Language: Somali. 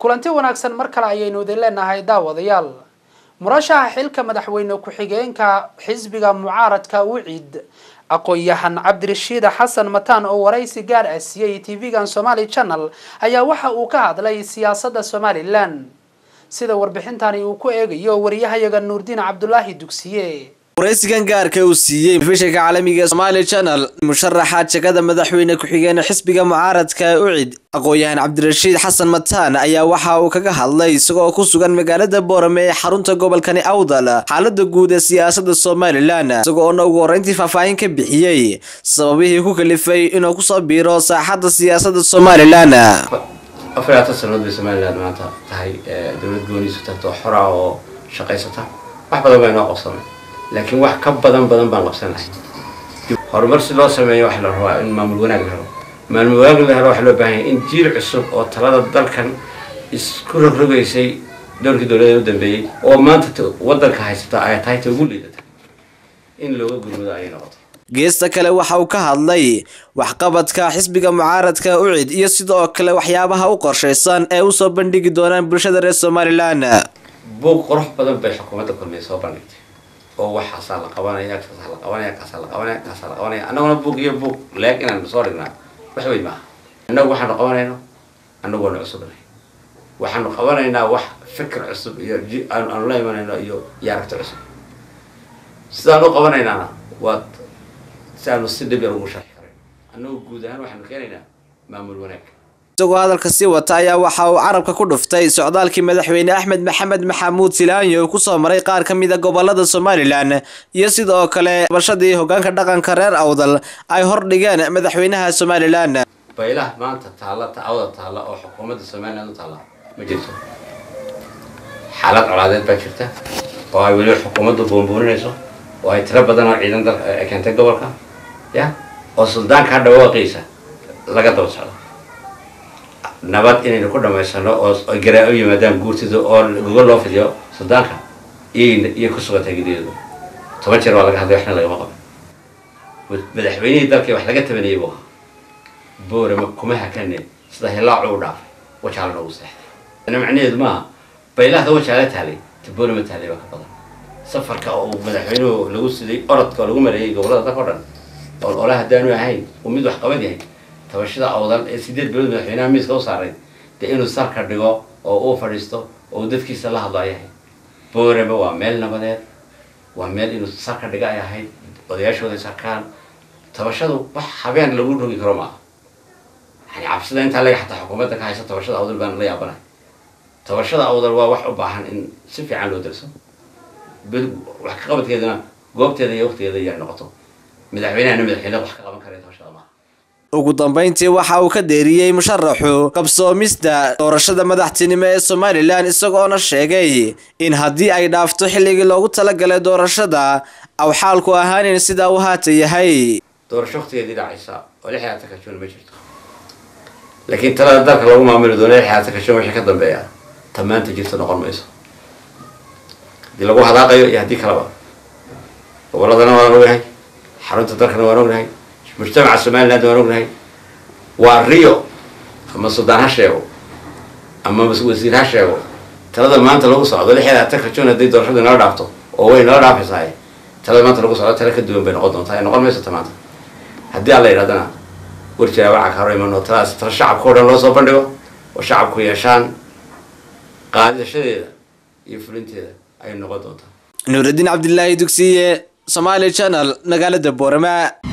kulanti wanaagsan mar kale ayaynu idin leenahay daawadayaal murashaxa xilka madaxweyne ku-xigeenka xisbiga mucaaradka wicid aqoon-yahan cabdirashiid xasan mataan oo waraysi gaar ah siiyey tv-gan somaali channel ayaa waxa uu ka hadlay siyaasadda somalilan sida warbixintani uu ku eegayo wariyahayaga nuurdiin cabdulaahi dugsiye waraysigan gaarka uu siiyey telefishinka caalamiga somaali channel musharaxa jegada madaxweyne ku-xigeen xisbiga mucaaradka ucid aqoon-yahan cabdirashiid xasan mataan ayaa waxa uu kaga hadlay isagoo ku sugan magaalada boorame ee xarunta gobolkani awdal xaalada guud ee siyaasada somalilan isagoona ugu horeyntii faahfaahin ka bixiyey sababihii ku kalifay inuu kusoo biiro saaxadda siyaasada somalilan afar iyo labaatan sanadood bay somalilan maanta tahay dowlad gooniisu tarto xora oo shaqaysata wax badan baa inoo qabsamay laakiin wax ka badan badan baan qabsanahay horumar si loo sameeyo waxa la rabaa in maamul wanaag la helo maamul wanaag la helo waxaa loo baahan yahay in jiil cusub oo talada dalkan isku rogrogaysay dhowrkii dowladeed u dambeeyey oo maanta wadanka haysata ay tahay ta ugu liidata in looga gurmado ayay noqoto geesta kale waxa uu ka hadlay waxqabadka xisbiga mucaaradka ucid iyo sidoo kale waxyaabaha u qorshaysan ee usoo bandhigi doonaan bulshada reer somalilan buuq qurux badan bay xukuumadda kulmiya soo bandhigtay oo waxaasaa la qabanaya kaasaa la qabanaya kaasaa la qabanaya kaasaa la qabanaya annaguna buuq iyo buuq leeg inaan soo dhignaa wax weyn maaha annagu waxaanu qabanayno annagu waanu cusubnahay waxaanu qabanaynaa wax fikir cusub iyo aanu la imanayno iyo iyo aragti cusub sidaan u qabanaynaana waa si aanu si dhib yar ugu sharxi karin annagu guud ahaan waxaanu keenaynaa maamul wanaag isagoo hadalka sii wata ayaa waxa uu carabka ku dhuftay socdaalkii madaxweyne axmed maxamed maxamuud silaanyo uu kusoo maray qaar ka mid a gobolada somalilan iyo sidoo kale bashadii hogaanka dhaqanka reer awdal ay hordhigeen madaxweynaha somalilan baylaha maanta taalla tacawda taalla oo xukuumadda somalilan u taalla ma jirto xaalad colaadeed baa jirta oo ay weliba xukuumaddu buunbuuninayso oo ay tiro badan oo ciidan dal keentay gobolka ya oo suldaankaa dhawaaqiisa laga daba socdo nabad inaynu ku dhamaysano oo garaa u yimaadaan guurtida oo gogol loo fidiyo suldaanka iyay iyay ku sugantay gideedu toban jeer waa laga hadlay waxna lagama qaban madaxweynihii dalkii wax laga tabanayay buu ahaa boorama kuma hakane sida hilaacu u dhaafay wajaala noogu seexday macnaheedu maaha baylahda wajaala taalay ta boorama taalay baa ka badan safarka oo madaxweynuhu lagu siday orodka oo lagu maleeyay gobolada dalka o dhan oo ola haddaanu ahayn uu mid wax qabad yahay tabashada awdal ee sideed bilood madaxweynaha miiska u saaray dee inuu sarka dhigo oo uu fadhiisto oo dadkiisa la hadlo ay ahayd boorama waa meel nabadeed waa meel inuu sarka dhiga ay ahayd odayaashooda sarkaan tabashadu wax habeen lagu rogi karo maaha yani cabsida intaa laga xataa xukuumadda ka haysa tabashada awdal baan la yaabanahay tabashada awdal waa wax u baahan in si fiican loo darso wax ka qabadkeedana goobteeda iyo waqtigeeda iyaa noqoto madaxweynahana madaxweyne wax ka qaban kara tabashada maaha ugu dambeyntii waxa uu ka deeriyey musharaxu qabsoomista doorashada madaxtinimo ee somalilan isagoona sheegay in haddii ay dhaafto xilligii loogu talagalay doorashada aw xaalku ahaanin sidaa uu haata yahay doorasho waqtigeedii dhacaysa oo lix iyo labaatan ka juun ma jirto laakiin talada dalka lagu maamuli doono lix iyo labaatan ka juun wixii ka dambeeya ta maanta jirto noqon mayso haddii lagu hadaaqayo iyo haddii kaleba goboladana waan ognahay xarunta dalkana waan ognahay mujtamaca somaliland waan ognahay waa rio ama suldaan ha sheego ama wasiir ha sheego talada maanta lagu socdo lix iyo labaatanka juun haddii doorashadu inala dhaafto oo way nala dhaafaysahay talada maanta lagu socdo tala ka duwan bay noqon doontaa ay noqon mayso ta maanta haddii alla yidhahdana warjira waxa ka hor imano taladaas tala shacabka o dhan loo soo bandhigo oo shacabku yeeshaan qaadashadeeda iyo fulinteeda ayay noqon doontaa nuuraddiin cabdilaahi dugsiye somaali channel magaalada boorama